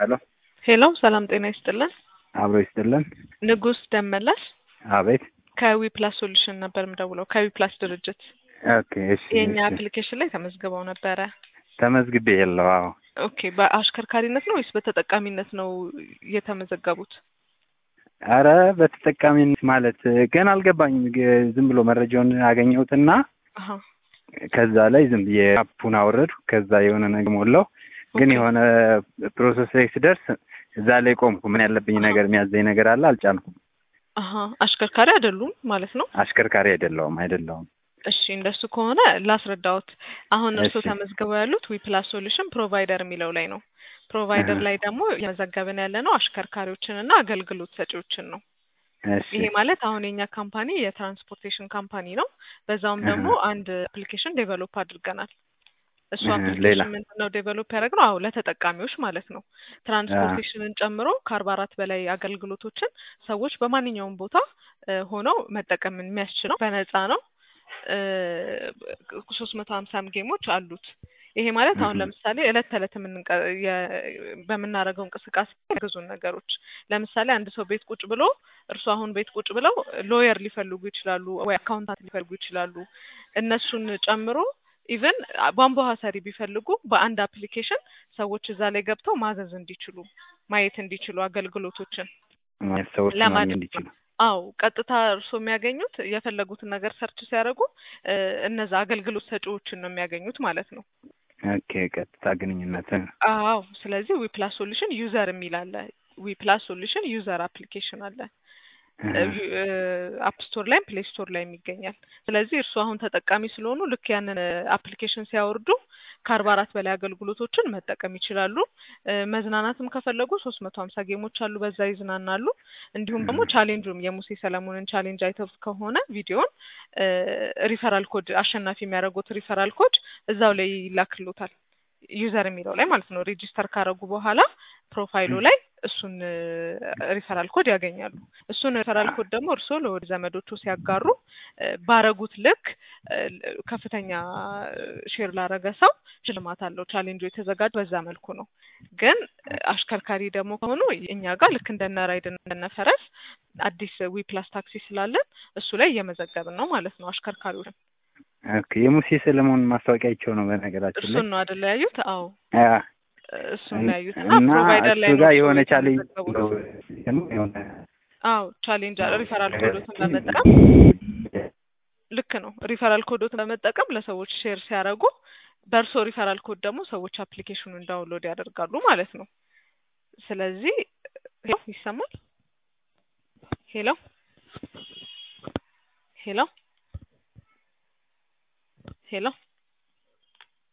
ሄሎ ሄሎ ሰላም ጤና ይስጥልን። አብሮ ይስጥልን። ንጉስ ደመላሽ አቤት። ከዊ ፕላስ ሶሉሽን ነበር የምደውለው ከዊ ፕላስ ድርጅት ኦኬ እሺ። የእኛ እሺ። አፕሊኬሽን ላይ ተመዝግበው ነበረ። ተመዝግቤ የለው። አዎ ኦኬ በአሽከርካሪነት ነው ወይስ በተጠቃሚነት ነው የተመዘገቡት? አረ በተጠቃሚነት ማለት ገና አልገባኝም። ግ- ዝም ብሎ መረጃውን አገኘሁትና አሀ ከዛ ላይ ዝም ብዬ አፑን አወረድኩ። ከዛ የሆነ ነገር ሞላው፣ ግን ኦኬ። የሆነ ፕሮሰስ ላይ ስደርስ እዛ ላይ ቆምኩ። ምን ያለብኝ ነገር የሚያዘኝ ነገር አለ፣ አልጫንኩም። አሀ አሽከርካሪ አይደሉም ማለት ነው። አሽከርካሪ አይደለሁም አይደለሁም። እሺ እንደሱ ከሆነ ላስረዳዎት። አሁን እርስዎ እሺ። ተመዝግበው ያሉት ዊ ፕላስ ሶሉሽን ፕሮቫይደር የሚለው ላይ ነው። ፕሮቫይደር እህ። ላይ ደግሞ እየመዘገብን ያለ ነው አሽከርካሪዎችን እና አገልግሎት ሰጪዎችን ነው። እሺ ይሄ ማለት አሁን የኛ ካምፓኒ የትራንስፖርቴሽን ካምፓኒ ነው። በዛውም እህ። ደግሞ አንድ አፕሊኬሽን ዴቨሎፕ አድርገናል። እሱ እህ፣ ሌላ? አፕሊኬሽን ምንድን ነው ዴቨሎፕ ያደረግነው? አዎ ለተጠቃሚዎች ማለት ነው። ትራንስፖርቴሽንን ጨምሮ ከአርባ አራት በላይ አገልግሎቶችን ሰዎች በማንኛውም ቦታ እ፣ ሆነው መጠቀም የሚያስችለው በነፃ ነው። ሶስት መቶ ሀምሳም ጌሞች አሉት። ይሄ ማለት አሁን እህ። ለምሳሌ እለት ተዕለት የምንንቀ- የ- በምናደርገው እንቅስቃሴ ያግዙን ነገሮች ለምሳሌ አንድ ሰው ቤት ቁጭ ብሎ እርሱ አሁን ቤት ቁጭ ብለው ሎየር ሊፈልጉ ይችላሉ ወይ አካውንታንት ሊፈልጉ ይችላሉ። እነሱን ጨምሮ ኢቨን ቧንቧ ውሃ ሰሪ ቢፈልጉ በአንድ አፕሊኬሽን ሰዎች እዛ ላይ ገብተው ማዘዝ እንዲችሉ ማየት እንዲችሉ አገልግሎቶችን ማለት ሰዎች ማግኘት ለማድረግ እንዲችሉ አው ቀጥታ እርስዎ የሚያገኙት የፈለጉትን ነገር ሰርች ሲያደርጉ እ፣ እነዛ አገልግሎት ሰጪዎችን ነው የሚያገኙት ማለት ነው። ኦኬ፣ ቀጥታ ግንኙነት አዎ ስለዚህ ዊ ፕላስ ሶሉሽን ዩዘር የሚል አለ። ዊ ፕላስ ሶሉሽን ዩዘር አፕሊኬሽን አለ። አፕ ስቶር ላይም ፕሌይ ስቶር ላይም ይገኛል። ስለዚህ እርስዎ አሁን ተጠቃሚ ስለሆኑ ልክ ያንን አፕሊኬሽን ሲያወርዱ ከአርባ አራት በላይ አገልግሎቶችን መጠቀም ይችላሉ። እ፣ መዝናናትም ከፈለጉ ሶስት መቶ ሀምሳ ጌሞች አሉ፣ በዛ ይዝናናሉ። እንዲሁም ደግሞ ቻሌንጁም የሙሴ ሰለሞንን ቻሌንጅ አይተው ከሆነ ቪዲዮን ሪፈራል ኮድ አሸናፊ የሚያደርጉት ሪፈራል ኮድ እዛው ላይ ይላክሎታል ዩዘር የሚለው ላይ ማለት ነው። ሬጂስተር ካረጉ በኋላ ፕሮፋይሉ ላይ እሱን ሪፈራል ኮድ ያገኛሉ። እሱን ሪፈራል ኮድ ደግሞ እርስዎ ለወደ ዘመዶቹ ሲያጋሩ እ፣ ባረጉት ልክ እ፣ ከፍተኛ ሼር ላረገ ሰው ሽልማት አለው። ቻሌንጁ የተዘጋጀ በዛ መልኩ ነው። ግን እ፣ አሽከርካሪ ደግሞ ከሆኑ እኛ ጋር ልክ እንደነ ራይድ እንደነ ፈረስ አዲስ ዊ ፕላስ ታክሲ ስላለን እሱ ላይ እየመዘገብን ነው ማለት ነው አሽከርካሪዎችን ኦኬ። የሙሴ ሰለሞን ማስታወቂያቸው ነው በነገራችን ላይ እሱን ነው አይደለ ያዩት? አዎ አ፣ እሱን ነው ያዩት እና እና ፕሮቫይደር ላይ እሱ ነው ጋር እርስዎ የሆነ ቻሌንጅ የተመዘገቡት። የሆነ አዎ ቻሌንጅ አለ። ሪፈራል ኮዶትን በመጠቀም ልክ ነው። ሪፈራል ኮዶትን በመጠቀም ለሰዎች ሼር ሲያደርጉ በእርሶ ሪፈራል ኮድ ደግሞ ሰዎች አፕሊኬሽኑን ዳውንሎድ ያደርጋሉ ማለት ነው። ስለዚህ ሄሎ ይሰማል? ሄሎ ሄሎ ሄሎ